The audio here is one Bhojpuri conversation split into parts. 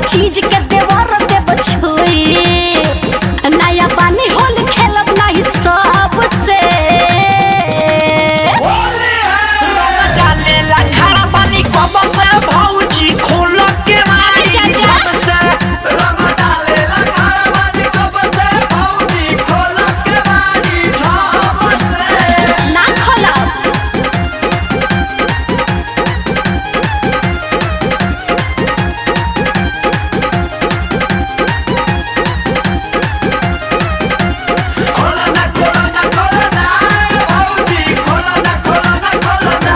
चीज के देवर देव छुई नया पानी होल खेलब नहीं सबसे रंग डालेला खड़ा पानी कब से भौजी खोल के मारी जा, जा। जब से रंग डालेला खड़ा पानी कब से भौजी खोल के मारी जब से ना खोलब खोला ना खोला ना खोला ना भौजी खोला ना खोला ना खोला ना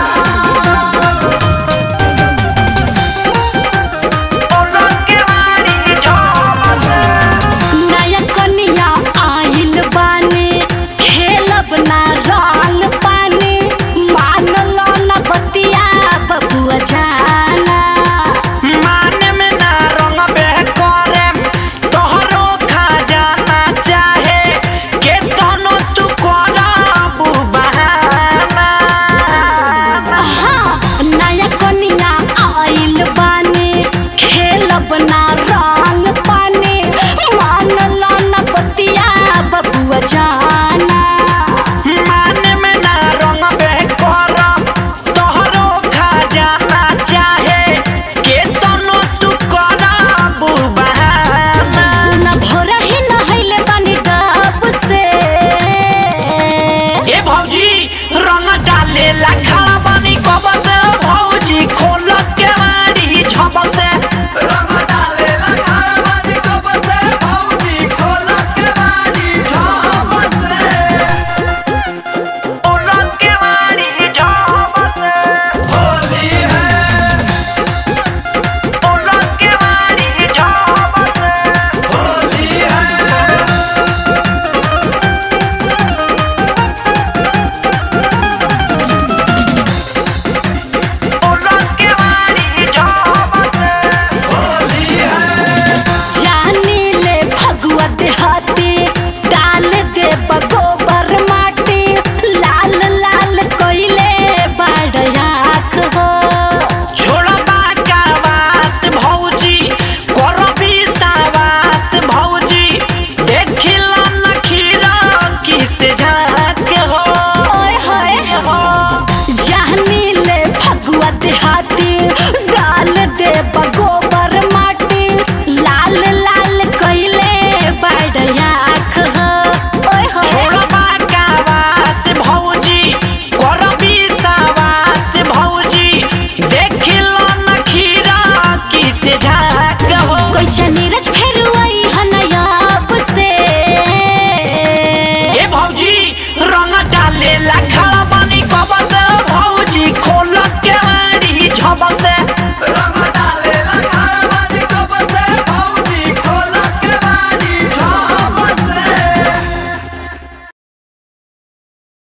खोल के मारी जब से नया कनिया आइल बानी खेलब ना रंग पानी मानल ना बतिया बबुआ जाना माने में ना रंग बह करे तोहरो खा जाना चाहे के तनो तू करबू बहाना हाँ, नया कनिया आइल बानी खेलब ना रंग पानी मानल ना बतिया बबुआ जाना माने में ना रंग बह कर तोहरो खा जाना चाहे के तनो तू करबू बहाना न भोरा ही नहैले बानी डब से ए भौजी रंग डाले ला खड़ा बानी कब से भौजी खोल के मारी झप से रंग